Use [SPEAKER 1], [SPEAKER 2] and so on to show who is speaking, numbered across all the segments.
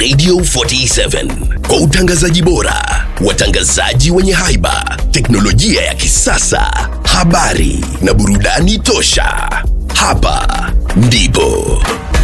[SPEAKER 1] Radio 47 kwa utangazaji bora, watangazaji wenye haiba, teknolojia ya kisasa, habari na burudani tosha. Hapa ndipo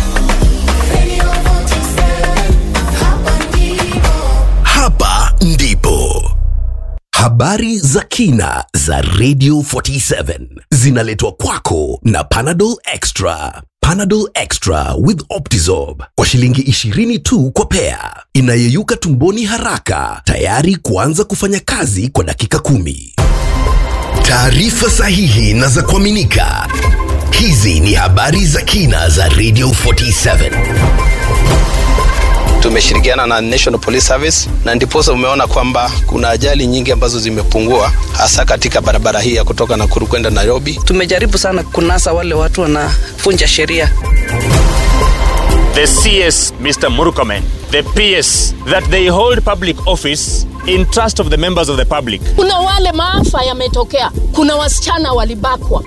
[SPEAKER 1] hapa ndipo habari za kina za Radio 47 zinaletwa kwako na Panadol Extra. Panadol Extra with Optizorb kwa shilingi 20 tu kwa pea, inayeyuka tumboni haraka, tayari kuanza kufanya kazi kwa dakika kumi. Taarifa sahihi na za kuaminika. Hizi ni habari za kina za Radio 47.
[SPEAKER 2] tumeshirikiana na National Police Service na ndiposa umeona kwamba kuna ajali nyingi ambazo zimepungua hasa katika barabara hii ya kutoka Nakuru kwenda Nairobi.
[SPEAKER 3] tumejaribu sana kunasa wale watu wanavunja sheria
[SPEAKER 4] the CS, Mr. Murukomen, the PS, that they hold public office in trust of the members of the public.
[SPEAKER 5] kuna wale maafa yametokea kuna wasichana walibakwa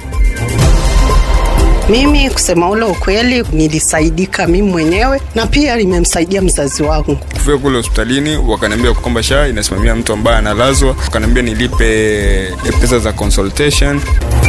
[SPEAKER 6] Mimi kusema ule ukweli, nilisaidika mimi mwenyewe na pia nimemsaidia mzazi wangu.
[SPEAKER 7] kufika kule hospitalini wakaniambia kwamba SHA inasimamia mtu ambaye analazwa, wakaniambia nilipe pesa za consultation.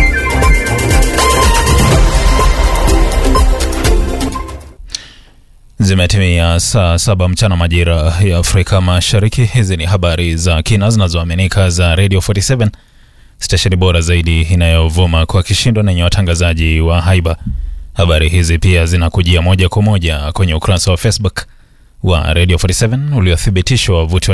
[SPEAKER 8] Zimetimia saa saba mchana majira ya Afrika Mashariki. Hizi ni habari za kina zinazoaminika za Radio 47 stesheni bora zaidi inayovuma kwa kishindo na yenye watangazaji wa haiba. Habari hizi pia zinakujia moja kwa moja kwenye ukurasa wa Facebook wa Radio 47 uliothibitishwa wavuti wa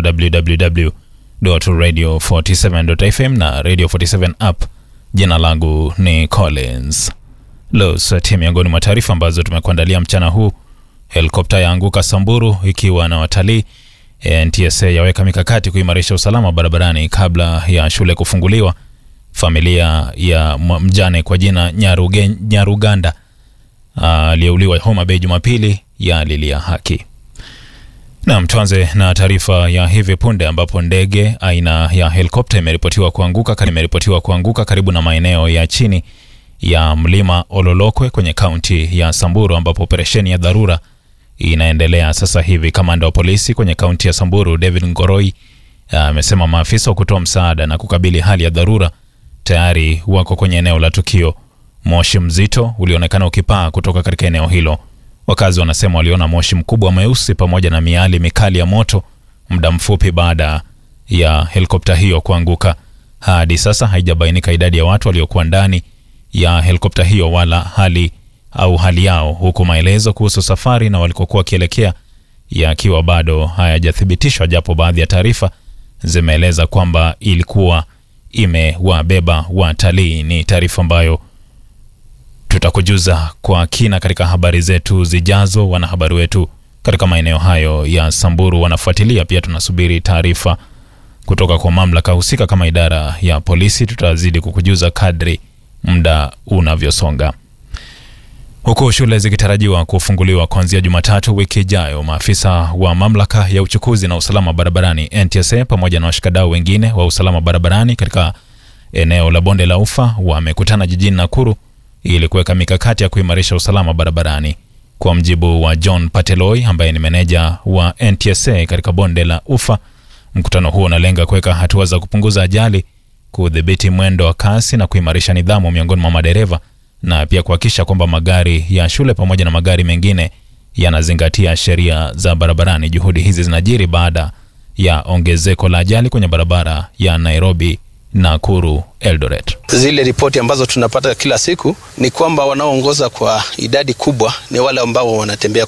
[SPEAKER 8] www.radio47.fm na Radio 47 app. Jina langu ni Collins Losati. Miongoni mwa taarifa ambazo tumekuandalia mchana huu helikopta yaanguka Samburu ikiwa na watalii. NTSA yaweka mikakati kuimarisha usalama barabarani kabla ya shule kufunguliwa. Familia ya mwa- mjane kwa jina Nyaruge, Nyaruganda aliyeuliwa Homa Bay Jumapili yalilia haki. Naam, tuanze na taarifa ya hivi punde ambapo ndege aina ya helikopta imeripotiwa kuanguka imeripotiwa kuanguka karibu na maeneo ya chini ya mlima Ololokwe kwenye kaunti ya Samburu ambapo operesheni ya dharura inaendelea sasa hivi. Kamanda wa polisi kwenye kaunti ya Samburu David Ngoroi amesema maafisa wa kutoa msaada na kukabili hali ya dharura tayari wako kwenye eneo la tukio. Moshi mzito ulionekana ukipaa kutoka katika eneo hilo. Wakazi wanasema waliona moshi mkubwa mweusi pamoja na miali mikali ya moto muda mfupi baada ya helikopta hiyo kuanguka. Hadi sasa haijabainika idadi ya watu waliokuwa ndani ya helikopta hiyo wala hali au hali yao, huku maelezo kuhusu safari na walikokuwa wakielekea yakiwa bado hayajathibitishwa, japo baadhi ya taarifa zimeeleza kwamba ilikuwa imewabeba watalii. Ni taarifa ambayo tutakujuza kwa kina katika habari zetu zijazo. Wanahabari wetu katika maeneo hayo ya Samburu wanafuatilia pia. Tunasubiri taarifa kutoka kwa mamlaka husika kama idara ya polisi. Tutazidi kukujuza kadri muda unavyosonga. Huku shule zikitarajiwa kufunguliwa kuanzia Jumatatu wiki ijayo, maafisa wa mamlaka ya uchukuzi na usalama barabarani NTSA pamoja na washikadau wengine wa usalama barabarani katika eneo la bonde la Ufa wamekutana jijini Nakuru ili kuweka mikakati ya kuimarisha usalama barabarani. Kwa mjibu wa John Pateloi ambaye ni meneja wa NTSA katika bonde la Ufa, mkutano huo unalenga kuweka hatua za kupunguza ajali, kudhibiti mwendo wa kasi na kuimarisha nidhamu miongoni mwa madereva na pia kuhakikisha kwamba magari ya shule pamoja na magari mengine yanazingatia sheria za barabarani. Juhudi hizi zinajiri baada ya ongezeko la ajali kwenye barabara ya Nairobi Nakuru Eldoret.
[SPEAKER 2] Zile ripoti ambazo tunapata kila siku ni kwamba wanaoongoza kwa idadi kubwa ni wale ambao wanatembea